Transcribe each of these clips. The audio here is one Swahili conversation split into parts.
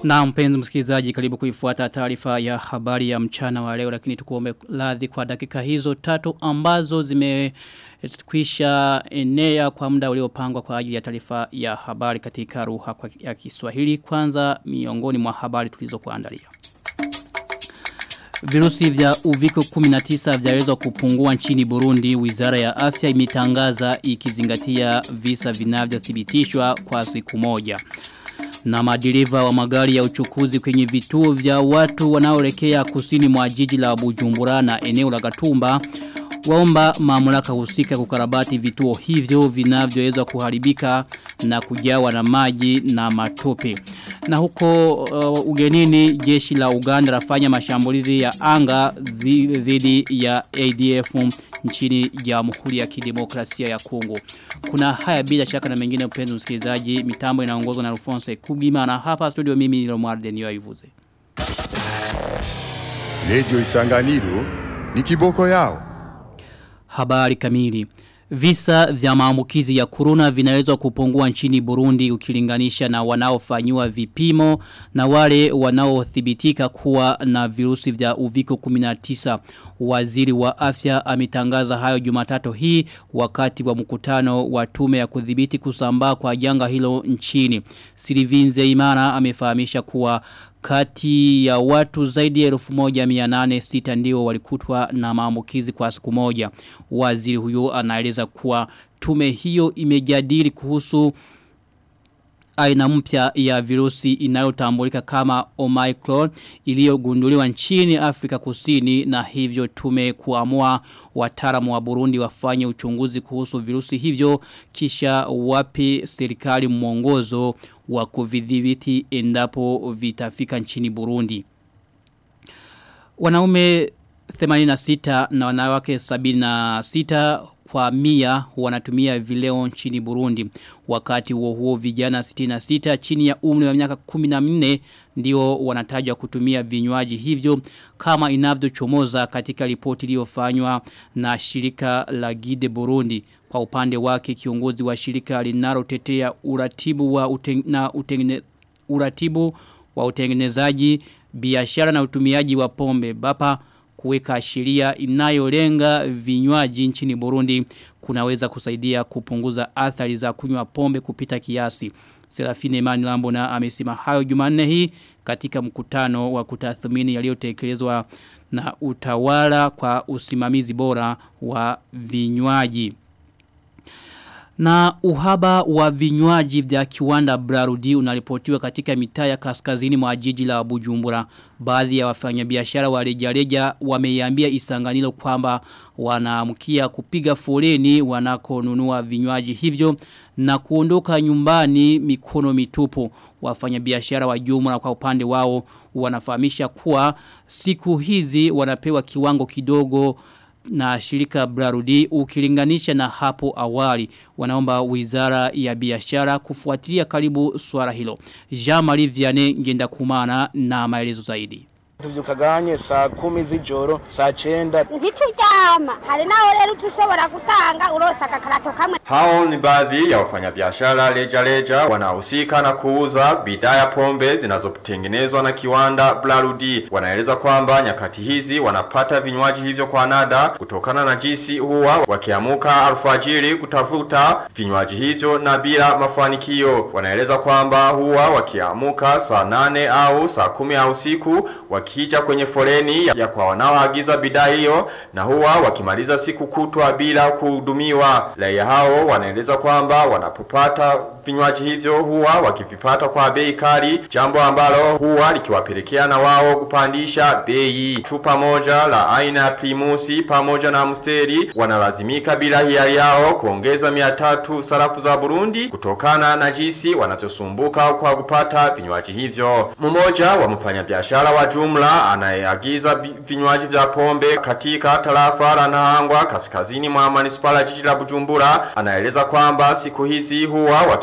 Na mpenzi msikilizaji karibu kuifuata taarifa ya habari ya mchana wa leo lakini tukuombe radhi kwa dakika hizo tatu ambazo zimekwisha enea kwa muda uliopangwa kwa ajili ya taarifa ya habari katika ruha kwa ya Kiswahili kwanza miongoni mwa habari tulizokuandalia. Virusi vya uviko 19 vyaweza kupungua nchini Burundi. Wizara ya afya imetangaza ikizingatia visa vinavyothibitishwa kwa siku moja. Na madereva wa magari ya uchukuzi kwenye vituo vya watu wanaoelekea kusini mwa jiji la Bujumbura na eneo la Gatumba waomba mamlaka husika kukarabati vituo hivyo vinavyoweza kuharibika na kujawa na maji na matope. Na huko uh, ugenini jeshi la Uganda lafanya mashambulizi ya anga dhidi ya ADF nchini Jamhuri ya Kidemokrasia ya Kongo. Kuna haya bila shaka na mengine mpenzi msikilizaji, mitambo inaongozwa na Alphonse Kugima na hapa studio mimi ni Romualde Niyoivuze. Radio Isanganiro ni kiboko yao. Habari kamili. Visa vya maambukizi ya corona vinaweza kupungua nchini Burundi ukilinganisha na wanaofanywa vipimo na wale wanaothibitika kuwa na virusi vya uviko 19. Waziri wa afya ametangaza hayo Jumatatu hii wakati wa mkutano wa tume ya kudhibiti kusambaa kwa janga hilo nchini. Silivinze Imana amefahamisha kuwa kati ya watu zaidi ya 1806 ndio walikutwa na maambukizi kwa siku moja. Waziri huyo anaeleza kuwa tume hiyo imejadili kuhusu aina mpya ya virusi inayotambulika kama Omicron iliyogunduliwa nchini Afrika Kusini na hivyo tume kuamua wataalamu wa Burundi wafanye uchunguzi kuhusu virusi hivyo kisha wapi serikali mwongozo wa kuvidhibiti endapo vitafika nchini Burundi. Wanaume 86 na wanawake 76 kwa mia wanatumia vileo nchini Burundi. Wakati huo huo vijana 66 chini ya umri wa miaka 14 ndio wanatajwa kutumia vinywaji hivyo kama inavyochomoza katika ripoti iliyofanywa na shirika la Gide Burundi. Kwa upande wake kiongozi wa shirika linalotetea uratibu wa uteng, na utengene, uratibu wa utengenezaji biashara na utumiaji wa pombe bapa kuweka sheria inayolenga vinywaji nchini Burundi kunaweza kusaidia kupunguza athari za kunywa pombe kupita kiasi. Serafine Imani Lambona amesema hayo Jumanne hii katika mkutano wa kutathmini yaliyotekelezwa na utawala kwa usimamizi bora wa vinywaji. Na uhaba wa vinywaji vya kiwanda Brarudi unaripotiwa katika mitaa ya kaskazini mwa jiji la Bujumbura. Baadhi ya wafanyabiashara wa rejareja wameiambia Isanganiro kwamba wanaamkia kupiga foleni wanakonunua vinywaji hivyo na kuondoka nyumbani mikono mitupu. Wafanyabiashara wa jumla kwa upande wao wanafahamisha kuwa siku hizi wanapewa kiwango kidogo na shirika Brarudi ukilinganisha na hapo awali wanaomba wizara ya biashara kufuatilia karibu swala hilo. Jean-Marie Vianney ngenda kumana na maelezo zaidi. tuvyukaganye saa kumi z'ijoro saa cenda ntituryama hari naho rero ushobora gusanga urosa agakarato kamwe Hao ni baadhi ya wafanyabiashara rejareja wanaohusika na kuuza bidhaa ya pombe zinazotengenezwa na kiwanda Blarudi. Wanaeleza kwamba nyakati hizi wanapata vinywaji hivyo kwa nada kutokana na jinsi huwa wakiamuka alfajiri kutafuta vinywaji hivyo na bila mafanikio. Wanaeleza kwamba huwa wakiamuka saa nane au saa kumi au usiku wakija kwenye foleni ya kwa wanaoagiza bidhaa hiyo na huwa wakimaliza siku kutwa bila kuhudumiwa. Raia hao wanaeleza kwamba wanapopata vinywaji hivyo huwa wakivipata kwa bei kali, jambo ambalo huwa likiwapelekea na wao kupandisha bei. Chupa moja la aina ya Primusi pamoja na Amsteri wanalazimika bila hiari yao kuongeza mia tatu sarafu za Burundi kutokana na jinsi wanavyosumbuka kwa kupata vinywaji hivyo. Mmoja wa mfanyabiashara wa jumla anayeagiza bi- vinywaji vya pombe katika tarafa la Nahangwa kaskazini mwa manispaa ya jiji la Bujumbura anaeleza kwamba siku hizi huwa wakipata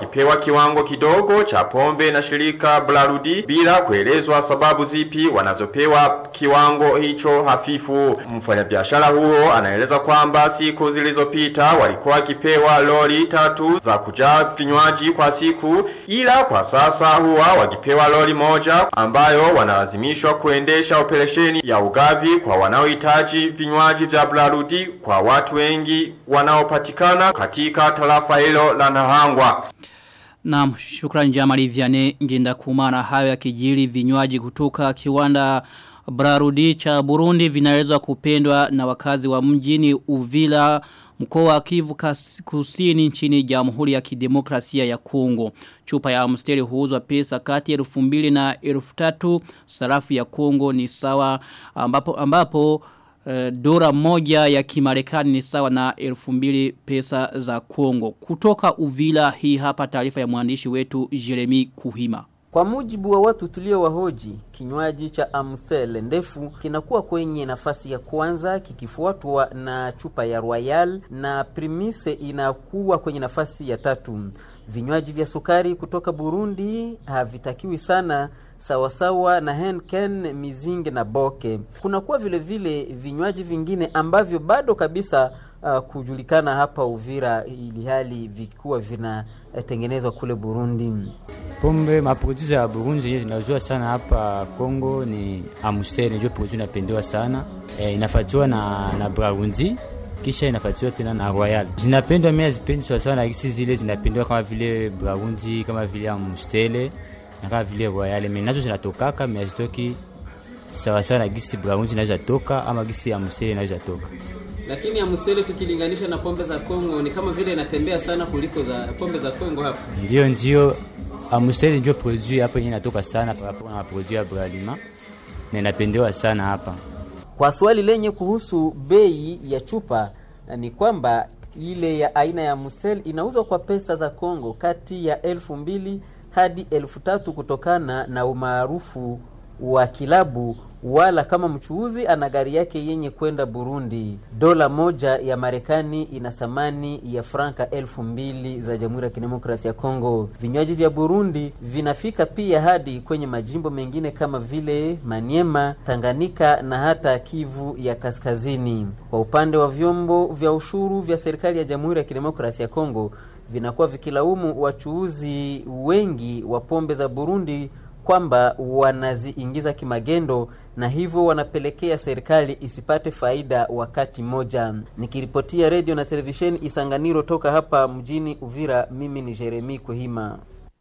wakipewa kiwango kidogo cha pombe na shirika Blarudi bila kuelezwa sababu zipi wanavyopewa kiwango hicho hafifu. Mfanyabiashara huo anaeleza kwamba siku zilizopita walikuwa wakipewa lori tatu za kujaa vinywaji kwa siku, ila kwa sasa huwa wakipewa lori moja ambayo wanalazimishwa kuendesha operesheni ya ugavi kwa wanaohitaji vinywaji vya Blarudi kwa watu wengi wanaopatikana katika tarafa hilo la Nahangwa. Naam, shukrani Jamali Vianney ngenda kumana hayo ya kijiri vinywaji kutoka kiwanda Brarudi cha Burundi vinaweza kupendwa na wakazi wa mjini Uvila mkoa wa Kivu Kusini nchini Jamhuri ya Kidemokrasia ya Kongo. Chupa ya Amstel huuzwa pesa kati ya 2000 na 3000 sarafu ya Kongo ni sawa ambapo ambapo uh, dola moja ya kimarekani ni sawa na 2000 pesa za Kongo. Kutoka Uvila hii hapa taarifa ya mwandishi wetu Jeremy Kuhima. Kwa mujibu wa watu tulio wahoji, kinywaji cha Amstel ndefu kinakuwa kwenye nafasi ya kwanza kikifuatwa na chupa ya Royal na Primise inakuwa kwenye nafasi ya tatu. Vinywaji vya sukari kutoka Burundi havitakiwi sana sawasawa na Henken, Mizinge na Boke. Kunakuwa vile vile vinywaji vingine ambavyo bado kabisa uh, kujulikana hapa Uvira ili hali vikuwa vinatengenezwa kule Burundi. Pombe maproducer ya Burundi yenye tunajua sana hapa Kongo ni Amstel, ndio produit inapendewa sana e, inafuatiwa na na Braundi kisha inafuatiwa tena na Royal. Zinapendwa mimi zipendi sawa sawa na hisi zile zinapendwa kama vile Braundi, kama vile Amstel na kama vile Royal. Mimi nazo zinatokaka mimi hazitoki sawa sawa na gisi Braundi inaweza toka ama gisi Amstel inaweza toka. Lakini Amstel tukilinganisha na pombe za Kongo ni kama vile inatembea sana kuliko za pombe za Kongo hapa. Ndio ndio Amstel ndio produit hapa yenye inatoka sana kwa rapport na produit ya Bralima na inapendewa sana hapa. Kwa swali lenye kuhusu bei ya chupa ni kwamba ile ya aina ya Amstel inauzwa kwa pesa za Kongo kati ya elfu mbili hadi elfu tatu kutokana na umaarufu wa kilabu wala kama mchuuzi ana gari yake yenye kwenda Burundi. Dola moja ya Marekani ina thamani ya franka elfu mbili za Jamhuri ya Kidemokrasia ya Kongo. Vinywaji vya Burundi vinafika pia hadi kwenye majimbo mengine kama vile Maniema, Tanganyika na hata Kivu ya Kaskazini. Kwa upande wa vyombo vya ushuru vya serikali ya Jamhuri ya Kidemokrasia ya Kongo vinakuwa vikilaumu wachuuzi wengi wa pombe za Burundi kwamba wanaziingiza kimagendo na hivyo wanapelekea serikali isipate faida wakati mmoja. Nikiripotia redio na televisheni Isanganiro toka hapa mjini Uvira, mimi ni Jeremi Kuhima.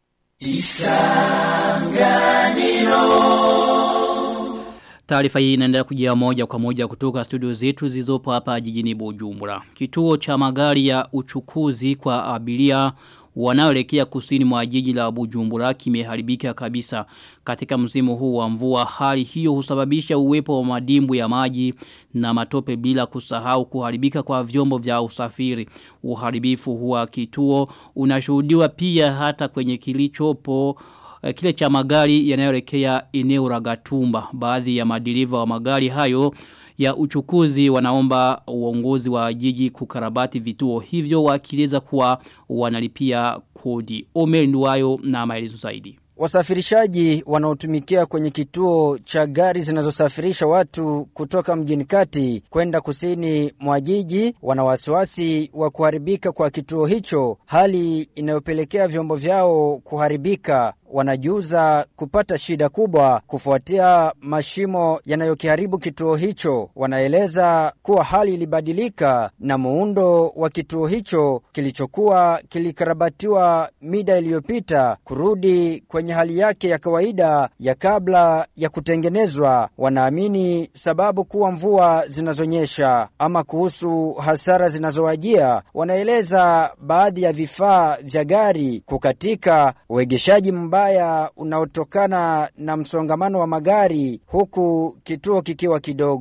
Taarifa hii inaendelea kujia moja kwa moja kutoka studio zetu zilizopo hapa jijini Bujumbura. Kituo cha magari ya uchukuzi kwa abiria wanaoelekea kusini mwa jiji la Bujumbura kimeharibika kabisa katika msimu huu wa mvua hali hiyo husababisha uwepo wa madimbu ya maji na matope bila kusahau kuharibika kwa vyombo vya usafiri uharibifu huwa kituo unashuhudiwa pia hata kwenye kilichopo kile cha magari yanayoelekea eneo la Gatumba baadhi ya madiriva wa magari hayo ya uchukuzi wanaomba uongozi wa jiji kukarabati vituo hivyo wakieleza kuwa wanalipia kodi. Omer Nduwayo na maelezo zaidi. Wasafirishaji wanaotumikia kwenye kituo cha gari zinazosafirisha watu kutoka mjini kati kwenda kusini mwa jiji wana wasiwasi wa kuharibika kwa kituo hicho, hali inayopelekea vyombo vyao kuharibika wanajuza kupata shida kubwa kufuatia mashimo yanayokiharibu kituo hicho. Wanaeleza kuwa hali ilibadilika na muundo wa kituo hicho kilichokuwa kilikarabatiwa mida iliyopita kurudi kwenye hali yake ya kawaida ya kabla ya kutengenezwa. Wanaamini sababu kuwa mvua zinazonyesha. Ama kuhusu hasara zinazowajia, wanaeleza baadhi ya vifaa vya gari kukatika, uegeshaji mbaya mbaya unaotokana na msongamano wa magari huku kituo kikiwa kidogo.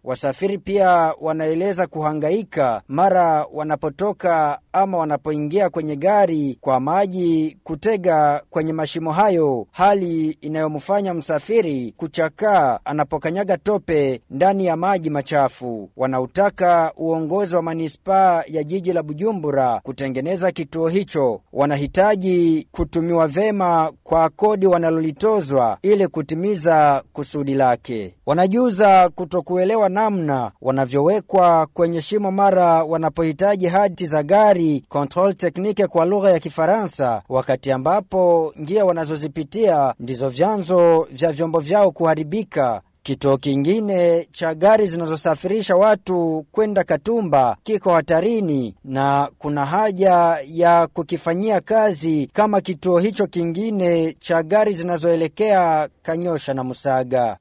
Wasafiri pia wanaeleza kuhangaika mara wanapotoka ama wanapoingia kwenye gari kwa maji kutega kwenye mashimo hayo, hali inayomfanya msafiri kuchakaa anapokanyaga tope ndani ya maji machafu. Wanautaka uongozi wa manispaa ya jiji la Bujumbura kutengeneza kituo hicho. Wanahitaji kutumiwa vema kwa kodi wanalolitozwa ili kutimiza kusudi lake. Wanajuza kutokuelewa namna wanavyowekwa kwenye shimo mara wanapohitaji hati za gari control technique kwa lugha ya Kifaransa, wakati ambapo njia wanazozipitia ndizo vyanzo vya vyombo vyao kuharibika. Kituo kingine cha gari zinazosafirisha watu kwenda Katumba kiko hatarini na kuna haja ya kukifanyia kazi kama kituo hicho kingine cha gari zinazoelekea Kanyosha na Musaga.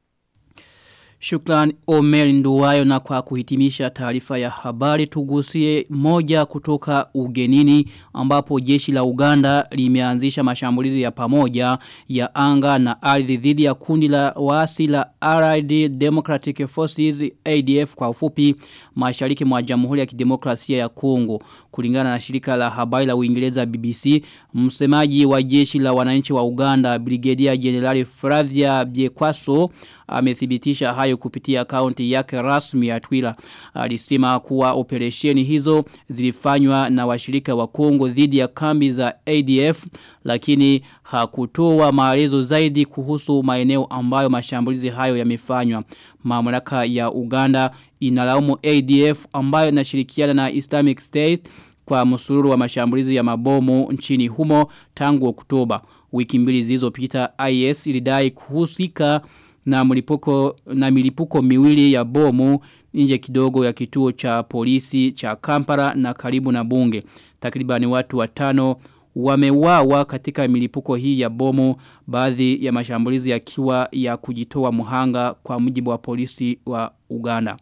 Shukran Omer Nduwayo na kwa kuhitimisha taarifa ya habari tugusie moja kutoka ugenini ambapo jeshi la Uganda limeanzisha mashambulizi ya pamoja ya anga na ardhi dhidi ya kundi la waasi la Allied Democratic Forces ADF kwa ufupi mashariki mwa Jamhuri ya Kidemokrasia ya Kongo kulingana na shirika la habari la Uingereza BBC msemaji wa jeshi la wananchi wa Uganda Brigadier General Flavia Biekwaso amethibitisha hayo kupitia akaunti yake rasmi ya Twitter. Alisema kuwa operesheni hizo zilifanywa na washirika wa Kongo dhidi ya kambi za ADF lakini hakutoa maelezo zaidi kuhusu maeneo ambayo mashambulizi hayo yamefanywa. Mamlaka ya Uganda inalaumu ADF ambayo inashirikiana na Islamic State kwa msururu wa mashambulizi ya mabomu nchini humo tangu Oktoba. Wiki mbili zilizopita IS ilidai kuhusika na mlipuko na milipuko miwili ya bomu nje kidogo ya kituo cha polisi cha Kampala na karibu na bunge. Takribani watu watano wamewawa katika milipuko hii ya bomu baadhi ya mashambulizi yakiwa ya kujitoa muhanga kwa mujibu wa polisi wa Uganda.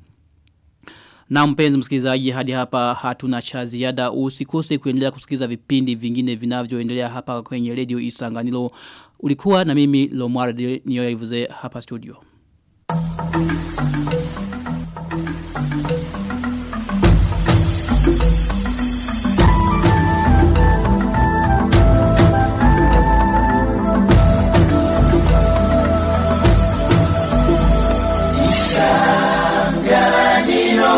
Na mpenzi msikilizaji hadi hapa hatuna cha ziada usikose kuendelea kusikiza vipindi vingine vinavyoendelea hapa kwenye radio Isanganilo. Ulikuwa na mimi Lomwarde niyoivuze hapa studio. Thank you.